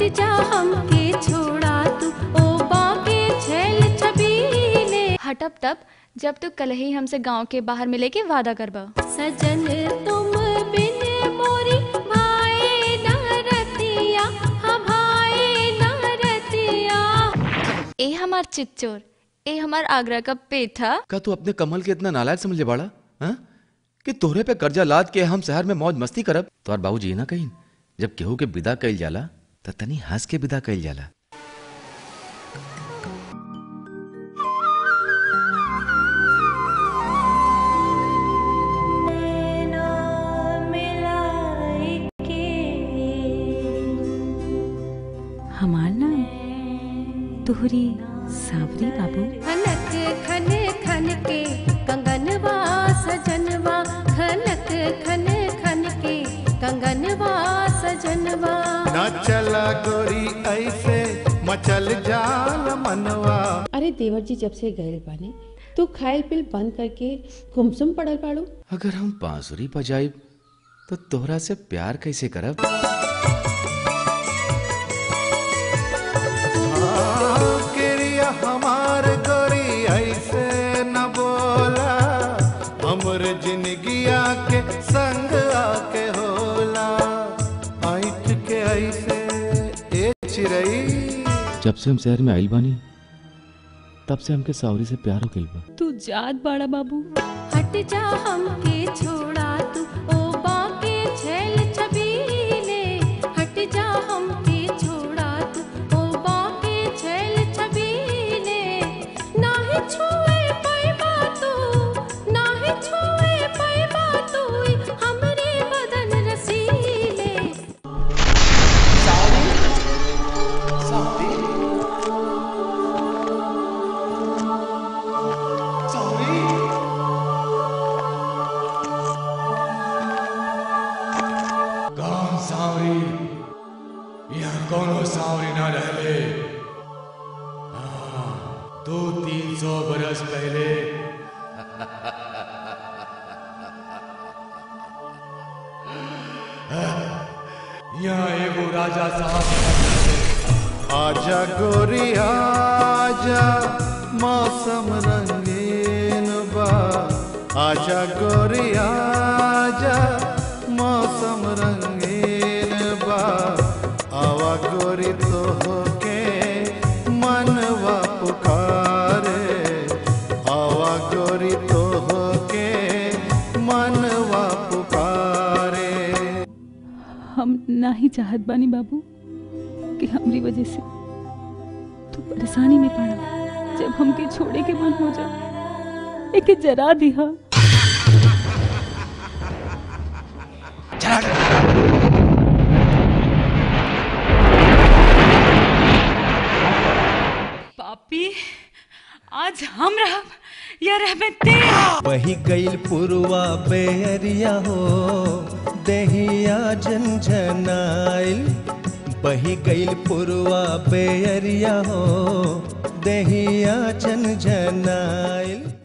हट जा हमके छोड़ा तू ओ बाके छैल छबीले हटब तब जब तू कल ही हमसे गांव के बाहर मिले के वादा करबा सजन तुम बिन मोरी भाए न रतिया हाँ भाए न रतिया ए हमार चिच्चोर ए हमार आगरा का पेठा का तू अपने कमल के इतना नालायक समझे बाड़ा हाँ? कि तोहरे पे कर्जा लाद के हम शहर में मौज मस्ती करब तोहर बाबूजी ना कहीं जब केहू के विदा कइल जाला त तनी हंस के विदा कइल जाला हमार नाम तोहरी सावरी बाबू खनक खन खन के कंगनवा सजनवा खनक खन खन के कंगनवा सजनवा न चला गोरी ऐसे मचल जाल मनवा अरे देवर जी जब से गए बानी तू खाइल पिल बंद करके गुमसुम पड़ल पाड़ू अगर हम बांसुरी बजाइब तो तोहरा से प्यार कैसे करब हाँ, क्रिया हमार गोरी ऐसे न बोला हमर जिंदगिया के संग आके होला ऐठ के ऐसे ए चिरई जब से हम शहर में आइल बानी तब से हमके सावरी से प्यार हो गइल बा तू जात बाड़ा बाबू हट जा हमके छोड़ा तू ओ बाके छैल छबीले हट जा हमके छोड़ा तू ओ बाके छैल छबीले नाहि छुए पैबा तू नाहि छुए पैबा तू हमरे बदन रसीले कौन सावरी यहाँ कौनो सावरी ना रहले हाँ, दो तीन सौ बरस पहले यहाँ एगो राजा साहब आजा गोरी आजा मौसम रंगीन बा आजा गोरी आजा मौसम रंगीन बा आवा गोरी तो के मनवा पुकारे आवा गोरी तो के मनवा पुकारे हम ना ही चाहत बानी बाबू कि हमरी वजह से तू परेशानी में पड़ा जब हमके छोड़े के मन हो जा एके जरा दिहा पापी आज हम रहब या रहबे ते बही गईल पुरवा बेरिया हो दहिया झंझनाइल बही गईल पुरवा बेरिया हो दहिया झंझनाइल